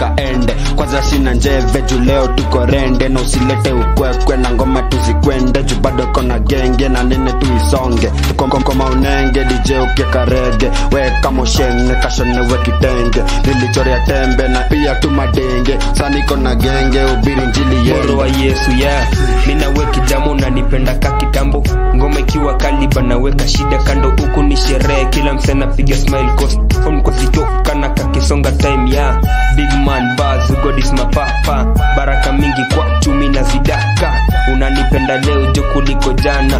kaende kwanza sina njeve juu leo tuko rende na usilete ukwekwe na ngoma tuzikwende juu bado kona genge na nene tuisonge koma unenge dj ukieka rege weka moshenge kashonewe kitenge nilichorea tembe na pia tu madenge saniko na genge ubiri njili moro wa yende yesu yeah. minawe kijamo nanipenda ka kitambo ngoma ikiwa kaliba naweka shida kando huku ni sherehe kila mse napiga smile cost phone kwa sitoka na kakisonga time ya yeah. big man buzz god is my papa baraka mingi kwa chumi na zidaka unanipenda leo jo kuliko jana